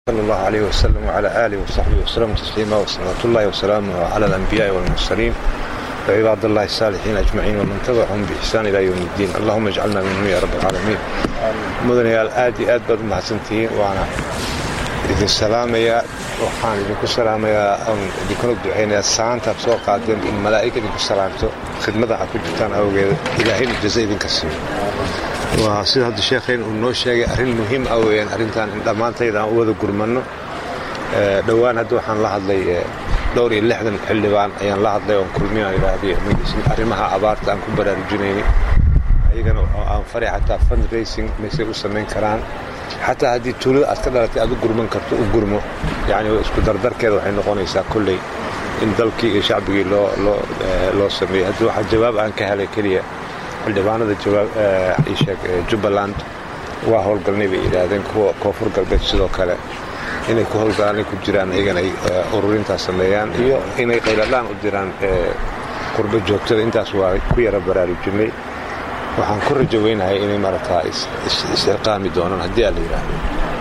صلى الله عليه وسلم وعلى آله وصحبه وسلم تسليما وصلاة الله وسلامه على الأنبياء والمرسلين وعباد الله الصالحين أجمعين ومن تبعهم بإحسان إلى يوم الدين اللهم اجعلنا منهم يا رب العالمين مدنيال aad iyo aad baad umahadsantihiin waana idin salaamayaa waxaan idinku salaamayaa oon idinkuna ducaynayaa saantaad soo qaadeen in malaa'ig idinku salaamto khidmada aad ku jirtaan awgeeda ilaahayna jaza idinka siiyo waa sida hadda sheekhayn uu noo sheegay arrin muhiim ah weeyaan arrintan in dhammaantayda aan u wada gurmanno dhowaan hadda waxaan la hadlay dhowr iyo lixdan xildhibaan ayaan la hadlay oon kulminaan idhaahday arrimaha abaarta aan ku baraarujinayni ayagana aan faray xataa fundraising maysay u samayn karaan xataa haddii tuulada aad ka dhalatay aad u gurman karto u gurmo yacni isku dardarkeeda waxay noqonaysaa kolley in dalkii iyo shacbigii loo loo loo sameeyey haddii waxaa jawaab aan ka helay keliya xildhibaanada jawaab isheeg jubbaland waa howlgalnay bay yidhaahdeen kuwa koonfur galbeed sidoo kale inay ku howlgalaan ay ku jiraan iyagana ay ururintaas sameeyaan iyo inay qayladhaan u diraan qurbo joogtada intaas waa ku yara baraarujinay waxaan ku rajo weynahay inay maaragtaa is-ilqaami doonaan haddii aa la yidhaahdo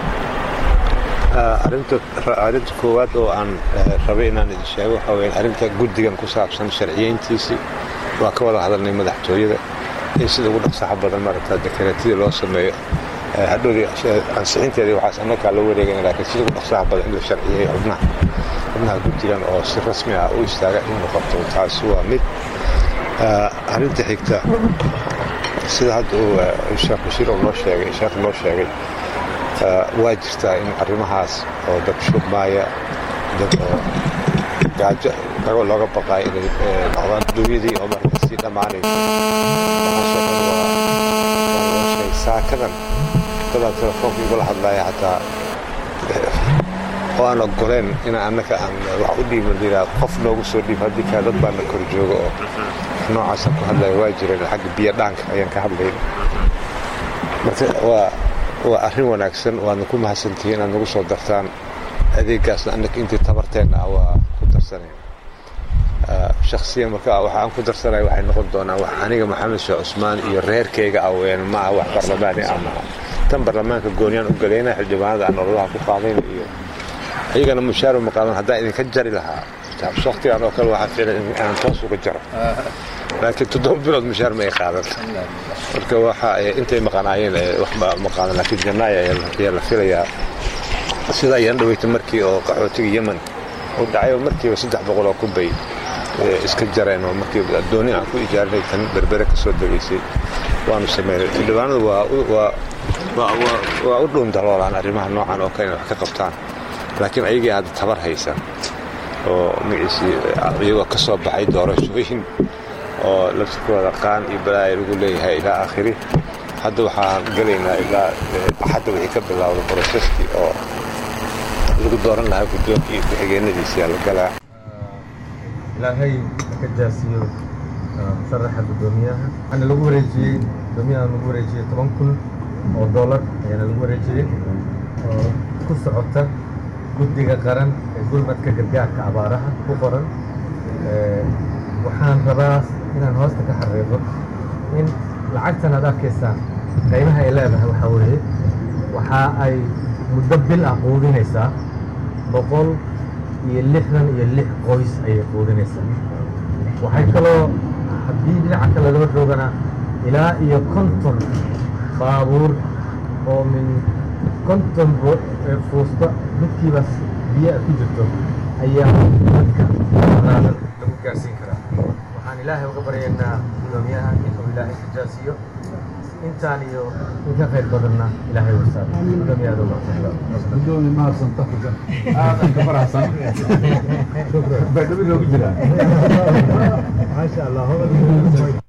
arrinta koowaad oo aan rabay inaan idin sheego waxaa weya arrinta guddigan ku saabsan sharciyeyntiisii waa ka wada hadalnay madaxtooyada in sida ugu dhaqsaxa badan maaragtaa dekereetidii loo sameeyo hadhowdii ansixinteedii waxaas annagaa la wareegana laakiin sida ugu dhaqsaxa badan in la sharciyeeyo xubnaha xubnaha guddigan oo si rasmi ah u istaaga in noqoto taasi waa mid arrinta xigta sida hadda uu sheekh bashiir noo sheegay sheekh noo sheegay waa jirtaa in arrimahaas oo dad shubmaaya dad oo gaajo kagoo looga baqaayo inay noqdaan duunyadii oo marka sii dhammaanayso saakadan dadaan telefoonka igula hadlaaya xataa oo aan ogoleen inaan annaka aan wax u dhiiban liraa qof noogu soo dhiib haddii kaa dad baana kor jooga oo noocaasaan ku hadlaya waa jireen xagga biyo dhaanka ayaan ka hadlayn marka waa waa arrin wanaagsan waadna ku mahadsantihiin inaad nagu soo dartaan adeegaasna annaka intii tabarteenna ah waa ku darsanayna shakhsiyan marka waxa aan ku darsanaya waxay noqon doonaan wax aniga maxamed sheekh cusmaan iyo reerkayga ah weyaan maaha wax barlamaani ah maaha tan barlamaanka gooniyaan u galayna xildhibaanada aan ololaha ku qaadayna iyo iyagana mushaaro ma qaadan haddaan idinka jari lahaa waktigan oo kale waxaa fiilan inaan toos uga jaro laakiin toddoba bilood mushaar ma ay qaadan marka waxa intay maqanaayeen wax ma qaadan laakiin jannaaya ayaa la filayaa sida ayaan dhaweytay markii oo qaxootiga yemen uu dhacay oo markiiba saddex boqol oo kubay iska jareen oo markii dooni aan ku ijaarinay tan berbere ka soo degaysay waanu sameynay xildhibaanadu waa u dhuun daloolaan arrimaha noocan oo kale inay wax ka qabtaan laakiin ayagii hadda tabar haysan oo magaciisii iyagoo ka soo baxay doorashooyin oo laftirkooda qaan iyo balaaya lagu leeyahay ilaa aakhiri hadda waxaan gelaynaa ilaa axadda wixii ka bilowda broseskii oo lagu dooran lahaa guddoonka iyo ku-xigeenadiisa la galaa ilaahay ka jaasiyo musharaxa guddoomiyaha waxaana lagu wareejiyey guddoomiyaha lagu wareejiyey toban kun oo dollar ayaana lagu wareejiyey oo ku socota guddiga qaran ee gurmadka gargaarka abaaraha ku qoran waxaan rabaa inaan hoosta ka xariiqo in lacagtan aad arkaysaan qaybaha ay leedahay waxaa weeye waxa ay muddo bil ah quudinaysaa boqol iyo lixdan iyo lix qoys ayay quudinaysaa waxay kaloo haddii dhinaca kale loo joogana ilaa iyo konton baabuur oo min konton fuusta midkiiba biyo ku jirto ayaa dadka qaadan lagu gaarsiin karaa waxaan ilaahay uga baryaynaa guddoomiyaha inuu ilaahay ka jaasiyo intaan iyo inka khayr badanna ilaahay wasaa guddoomiyaha gudoomi mahadsan taxuga aadan ka faraxsan baydhabo loogu jiraa maasha allah